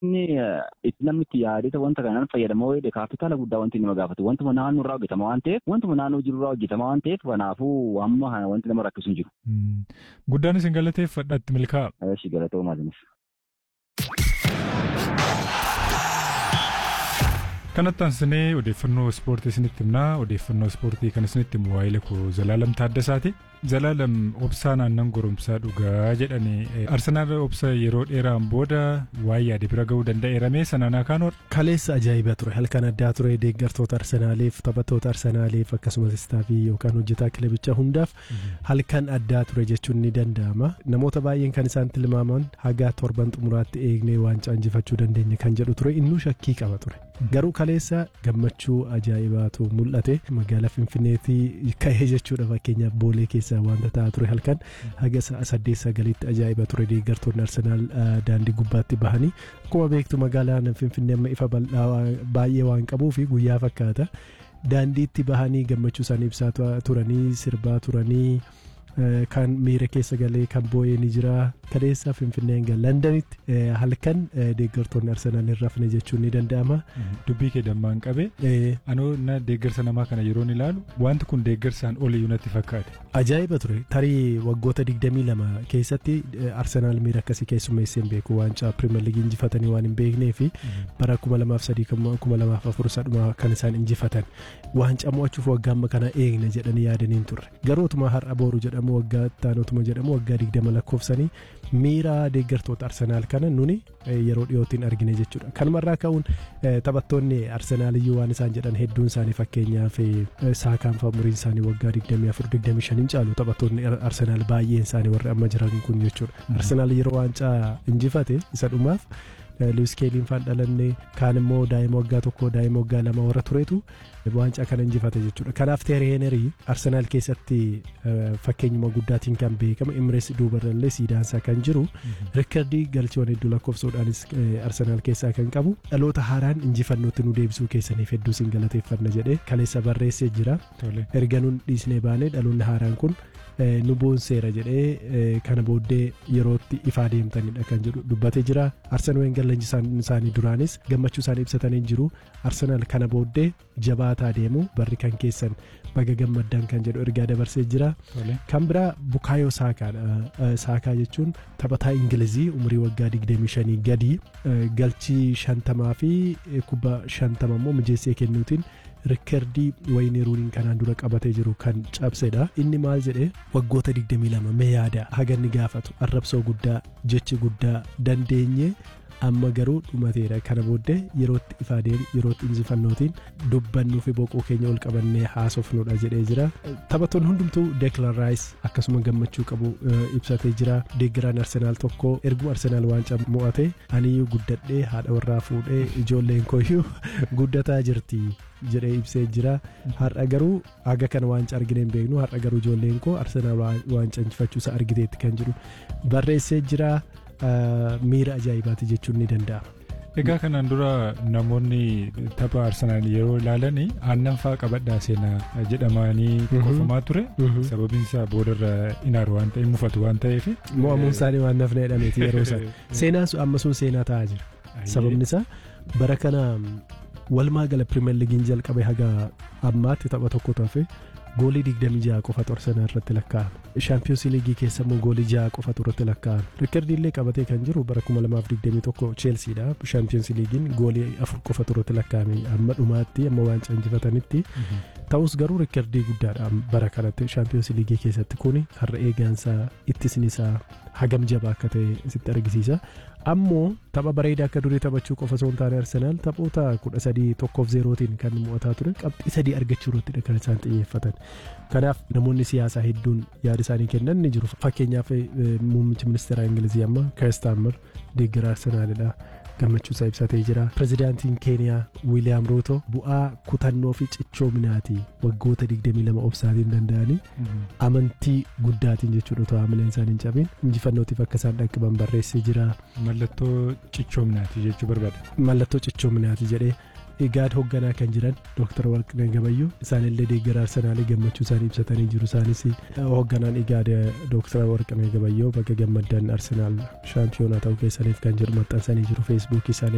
Inni itti namni itti yaadee wanta kanaan fayyadamoo jedhe kaapitaala guddaa wanti nama gaafatu wantuma naannoo irraa hojjetama waan ta'eef wantuma naannoo jiru irraa hojjetama waan ta'eef kanaafuu amma wanti nama rakkisu hin jiru. Guddaan isin galateeffadhatti milkaa'a. Eeshi galatoo maaliinis. Kanatti aansinee odeeffannoo ispoortii isinitti himnaa odeeffannoo ispoortii kan isinitti himu waa'ee koo Zalaalam Taaddasaati. Zalaalam obsaan aannan goromsaa dhugaa jedhanii Arsenaal obsa yeroo dheeraan booda waa'ee yaade bira ga'uu danda'eerame sanaan akaan hor. Kaleessa ajaa'iba ture halkan addaa ture deeggartoota Arsenaaliif taphattoota Arsenaaliif akkasumas istaafii yookaan hojjetaa kilabichaa hundaaf halkan addaa ture jechuun ni danda'ama. Namoota baay'een kan isaan tilmaaman haga torban xumuraatti eegnee waancaa injifachuu dandeenya kan jedhu ture innuu shakkii qaba ture. Garuu kaleessa gammachuu ajaa'ibaatu mul'ate magaalaa Finfinneetii ka'ee jechuudha fakkeenyaaf boolee keessaa wanta ta'aa ture halkan haga sa'a saddeet sagaliitti ajaa'iba ture deeggartoonni Arsenaal daandii gubbaatti bahanii akkuma beektu magaalaan Finfinnee amma ifa bal'aa baay'ee waan qabuu fi guyyaa fakkaata daandiitti bahanii gammachuu isaanii ibsaa turanii sirbaa turanii. kan miira keessa galee kan boo'ee ni jira kaleessa finfinneen gal landanitti halkan deeggartoonni arsenaal hin rafne jechuun ni danda'ama. Dubbii kee dammaan qabe anoo na deeggarsa namaa kana yeroon ilaalu wanti kun deeggarsaan oliyyuu natti fakkaate. Ajaa'iba ture tarii waggoota 22 keessatti arsenaal miira akkasii keessummeessee hin beeku waancaa pirimeer liigii injifatanii waan hin beeknee fi bara 2003 2004 sadhuma kan isaan injifatan waancaa mo'achuuf waggaa amma kana eegna jedhanii yaadaniin turre garootuma har'a booru jedhamu. jedhamu waggaa taanotuma jedhamu waggaa digdama lakkoofsanii miira deeggartoota arsenaal kana nuni yeroo dhiyootiin argine jechuudha kanumarraa ka'uun taphattoonni arsenaaliyyuu waan isaan jedhan hedduun isaanii fakkeenyaaf saakaan fa'a umuriin isaanii waggaa 24-25 hin caalu taphattoonni arsenaal baay'een isaanii warri amma jiran kun jechuudha arsenaal yeroo waancaa injifate isa dhumaaf luwis keeliin faan dhalanne kaan immoo daa'ima waggaa tokko daa'ima waggaa lama warra turetu waancaa kana injifate jechuudha kanaaf teeri heenerii arsenaal keessatti fakkeenyuma guddaatiin kan beekamu imirees duubarrallee siidaansaa kan jiru rikkardii galchiiwwan hedduu lakkoofsuudhaanis arsenaal keessaa kan qabu dhaloota haaraan injifannootti nu deebisuu keessaniif hedduu sin galateeffanna jedhee kaleessa barreessee jira erga nun dhiisnee baanee dhaloonni haaraan kun nu boonseera jedhee kana booddee yerootti ifaa deemtanidha kan jedhu dubbatee jira arsenaal weengar leenjisaan isaanii duraanis gammachuu isaanii ibsatanii jiru arsenaal kana booddee jabaataa deemu barri kan keessan baga gammaddan kan jedhu ergaa dabarsee jira kan biraa bukaayoo saakaadha saakaa jechuun taphataa ingilizii umurii waggaa 25 gadi galchii shantamaa fi kubba shantama immoo mijeessee kennuutiin rikkardii wayinii ruuniin kanaan dura qabatee jiru kan cabsedha inni maal jedhe waggoota 22 mee yaada haganni gaafatu arrabsoo guddaa jechi guddaa dandeenye amma garuu dhumateera kana booddee yerootti ifaa deemu yerootti injifannootiin dubbannuu fi boqoo keenya ol qabannee haasofnudha jedhee jira taphattoonni hundumtuu deeklan raayis akkasuma gammachuu qabu ibsatee jira deeggaraan arsenaal tokko erguma arsenaal waancaa mo'ate aniyyuu guddadhee haadha warraa fuudhee ijoolleen kooyyuu guddataa jirti jedhee ibsee jira har'a garuu haga kana waancaa argine hin beeknu har'a garuu ijoolleen koo arsenaal waancaa injifachuusaa argiteetti kan jedhu barreessee jira miira ajaa'ibaati jechuun ni danda'ama. Egaa kanaan dura namoonni tapha Arsenaal yeroo ilaalan aannan fa'aa qabadhaa seenaa jedhamanii qofamaa ture. Sababiin isaa boodarra inaaru waan ta'eef mufatu waan ta'eef. Mo'amuun isaanii waan nafne jedhameeti yeroo isaa. Seenaan sun amma sun seenaa ta'aa jira. Sababni isaa bara kana walumaa gala pirimeer liigiin jalqabe haga ammaatti tapha tokko tafe goolii 26 qofatu arsenal irratti lakkaa'ame shaampiyoons liigii keessa immoo goolii 6 qofatu irratti lakkaa'ame rikkardii illee qabatee kan jiru bara 2021 cheelsiidha shaampiyoons liigiin goolii 4 qofatu irratti lakkaa'ame amma dhumaatti amma waancaa injifatanitti ta'us garuu rikkardii guddaadha bara kanatti shaampiyoons liigii keessatti kun har'a eegaansaa ittisnisaa hagam jabaa akka ta'e sitti argisiisa ammoo tapha bareedaa akka durii taphachuu qofa osoo hin taane arsenaal taphoota kudha sadii tokkoof zeerootiin kan mo'ataa ture qabxii sadii argachuu irrattidha kan isaan xiyyeeffatan kanaaf namoonni siyaasaa hedduun yaada isaanii kennan ni jiru fakkeenyaaf muummichi ministeeraa ingilizii amma kirstaammer deeggara arsenaalidha gammachuu isaa ibsatee jira pirezidaantiin keeniyaa wiiliyaam ruuto bu'aa kutannoo fi cichoominaati waggoota 22 obsaatiin danda'anii amantii guddaatiin jechuudha otoo haamileen isaanii hin cabin injifannootiif akka isaan dhaqqaban barreessee jira. Mallattoo cichoominaati jechuu barbaada. Mallattoo cichoominaati jedhee igaad hoogganaa kan jiran dooktar warqinee gabayyoo isaanillee deeggara arsenaalii gammachuu isaanii ibsatanii jiru isaanis hoogganaan igaad dooktar warqinee gabayyoo bakka gammaddan arsenaal shaampiyoonaa ta'uu keessaniif kan jedhu maxxansanii jiru feesbuukii isaanii